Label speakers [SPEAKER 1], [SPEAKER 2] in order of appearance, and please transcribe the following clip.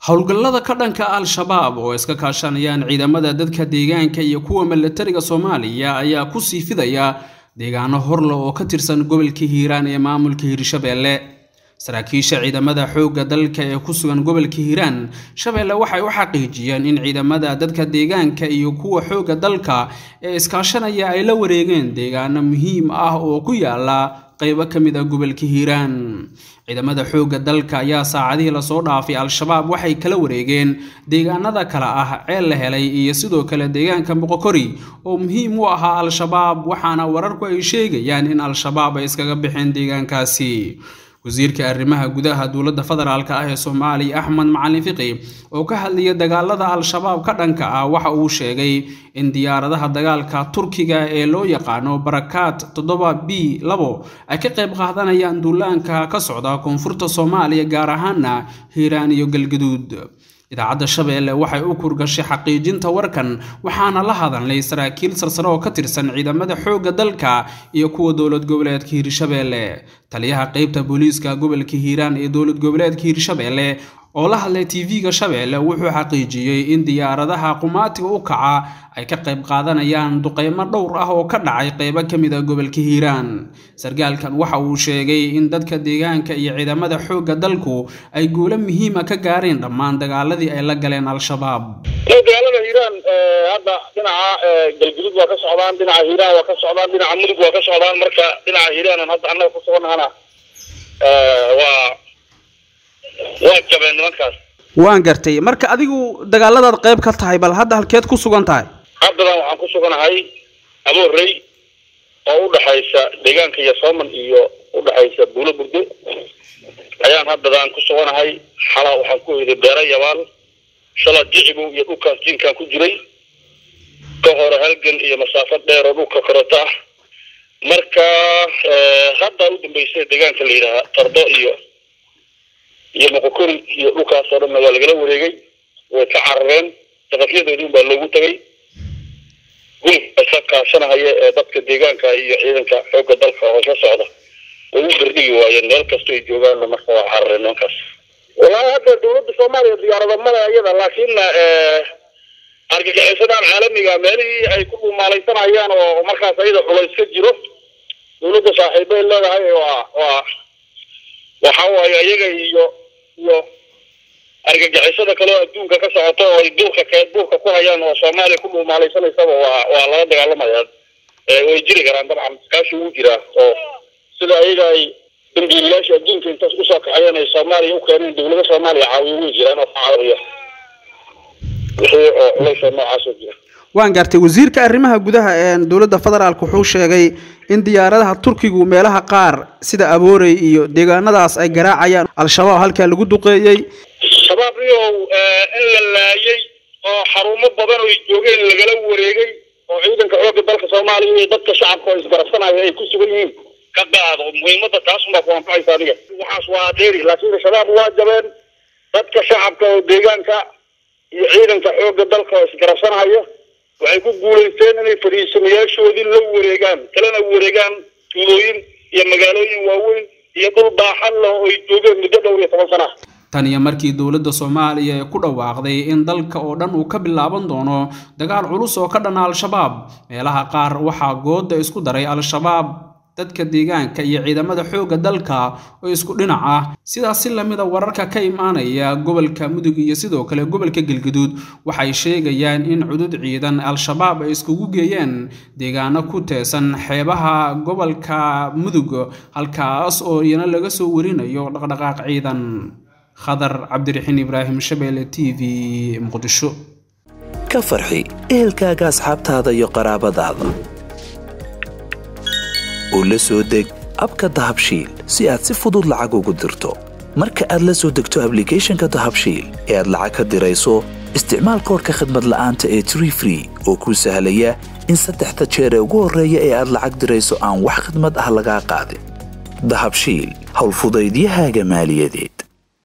[SPEAKER 1] howlgallada ka dhanka al-shabaab oo iska kaashanayaan ciidamada dadka deegaanka iyo kuwa milatariga soomaaliya ayaa ku sii fidaya deegaano horle oo ka tirsan gobolka hiiraan ee maamulka hiirshabeelle saraakiisha ciidamada xoogga dalka ee ku sugan gobolka hiiraan shabeelle waxay u xaqiijiyeen in ciidamada dadka deegaanka iyo kuwa xoogga dalka ee iskaashanaya ay la wareegeen deegaano muhiim ah oo ku yaala qaybo ka mid a gobolka hiiraan ciidamada xoogga dalka ayaa saacadihii lasoo dhaafay al-shabaab waxay kala wareegeen deegaanada kale ah ceel la helay iyo sidoo kale deegaanka boqokori oo muhiim u ahaa al-shabaab waxaana wararku ay sheegayaan in al-shabaab ay iskaga baxeen deegaankaasi wasiirka arrimaha gudaha dowladda federaalk ah ee soomaaliya axmed macalin fiqi oo ka hadlaya dagaalada al-shabaab ka dhanka ah waxa uu sheegay in diyaaradaha dagaalka turkiga ee loo yaqaano barakaad toddoba b labo ay ka qayb qaadanayaan duulaanka ka socda koonfurta soomaaliya gaar ahaana hiiraan iyo galgaduud idaacadda shabeelle waxay u kurgashay xaqiijinta warkan waxaana la hadalnay saraakiil sarsare oo ka tirsan ciidamada xoogga dalka iyo kuwa dowlad goboleedka hiirshabeelle taliyaha qeybta booliiska gobolka hiiraan ee dowlad goboleedka hiirshabeelle oo la hadlay tv-ga shabeelle wuxuu xaqiijiyey in diyaaradaha qumaatiga u kaca ay ka qayb qaadanayaan duqeymo dhowr ah oo ka dhacay qeybo ka mid a gobolka hiiraan sargaalkan waxa uu sheegay in dadka deegaanka iyo ciidamada xoogga dalku ay guulo muhiima ka gaareen dhammaan dagaaladii ay la galeen al-shabaab
[SPEAKER 2] dagaalada hiiraan hadda dhinaca galgudud waa ka socdaan dhinaca hiiraan waa ka socdaan dhinaca mudug waa ka socdaan marka dhinaca hiiraan hadda annaga ku sugannahana waa waa jabeen nimankaas
[SPEAKER 1] waan gartay marka adigu dagaaladaad qayb ka tahay bal hadda halkeed ku sugan tahay
[SPEAKER 2] haddadan waxaan ku suganahay aboorey oo udhaxaysa deegaanka iyo sooman iyo udhaxaysa buulo burdo ayaan haddadan ku suganahay xalaa waxaan ku hoyday beera yabaal shala jicibow iyo dhulkaas jinkaan ku jiray ka hore halgan iyo masaafo dheer oo dhulka korota ah marka hadda u dambeysay deegaanka la yidhaaha tardo iyo iyo moqokori iyo dhulkaas oo dhanna waa lagala wareegay way ka carareen saqafyadoodii baa loogu tagay gulka ka kaashanahaya ee dadka deegaanka iyo ciidanka xoogga dalka oo ka socda way u gardhigi waayeen meel kastoo ay joogaanna marka waa carareen nimankaas wallaahi hadda dawladda soomaaliya diyaarada male iyada laakiinna argagixisadaan caalamiga meelihii ay ku dhumaalaysanayaan oo markaas ayada culays ka jiro dawladda saaxiibbay leedahay waa waa waxa waaye iyaga iyo iyo argagixisada kale oo adduunka ka socoto oo ay duurka ke duurka ku hayaan oo soomaaliya ku dhuumaalaysanaysaa waa waa laga dagaalamaya way jiri karaan dabcan iskaashi wuu jiraa oo sida ayaga ay dambiilayaasha adduunka intaas usoo kaxayeen ay soomaaliya u keeneen dawlada soomaaliya caawiya way jiraan oo ka caawiya wixii oo culaysa noocaasoo jira
[SPEAKER 1] waan gartay wasiirka arrimaha gudaha ee dowladda federaalk wuxuu sheegay in diyaaradaha turkigu meelaha qaar sida aboorey iyo deegaanadaas ay garaacayaan al-shabaab halkaa lagu duqeeyey
[SPEAKER 2] shabaab iyow in la laayay oo xarumo badan oo ay joogeen lagala wareegay oo ciidanka xoogga dalka soomaaliya iyo dadka shacabka oo isgarabsanaya ay ku sugan yihiin ka qaado muhiimada taasunbaa ku anfacaysa adiga waxaas waa dheeri laakiin shabaab waa jabeen dadka shacabka oo deegaanka iyo ciidanka xoogga dalka oo isgarabsanaya waxay ku guulaysteen inay fadhiisamayaashoodii la wareegaan kalena wareegaan tuulooyin iyo magaalooyin waaweyn iyo dhul baaxan leh oo ay joogeen muddo dhowr iyo toban sana
[SPEAKER 1] tan iyo markii dowladda soomaaliya ee ku dhawaaqday in dalka oo dhan uu ka bilaaban doono dagaal culus oo ka dhana al-shabaab meelaha qaar waxaa gooda isku daray al-shabaab dadka deegaanka iyo ciidamada xoogga dalka oo isku dhinac ah sidaas si lamida wararka ka imaanaya gobolka mudug iyo sidoo kale gobolka galgaduud waxay sheegayaan in cudud ciidan al-shabaab ay iskugu geeyeen deegaano ku teesan xeebaha gobolka mudug halkaas oo iyana laga soo warinayo dhaqdhaqaaq ciidan khadar cabdiraxiin ibraahim shabeelle t v muqdisho
[SPEAKER 3] ka farxi ehelkaaga asxaabtaada iyo qaraabadaada oo la soo deg abka dahabshiil si aad si fudud lacag ugu dirto marka aad la soo degto ablicathonka dahabshiil ee aad lacag ka dirayso isticmaal koorka khadmad la'aanta ee tree free oo kuu sahlaya in saddexda jeer ee ugu horreeya ee aad lacag dirayso aan wax khidmad ah lagaa qaadin dahabshiil howlfudaydiyahaaga maaliyadeed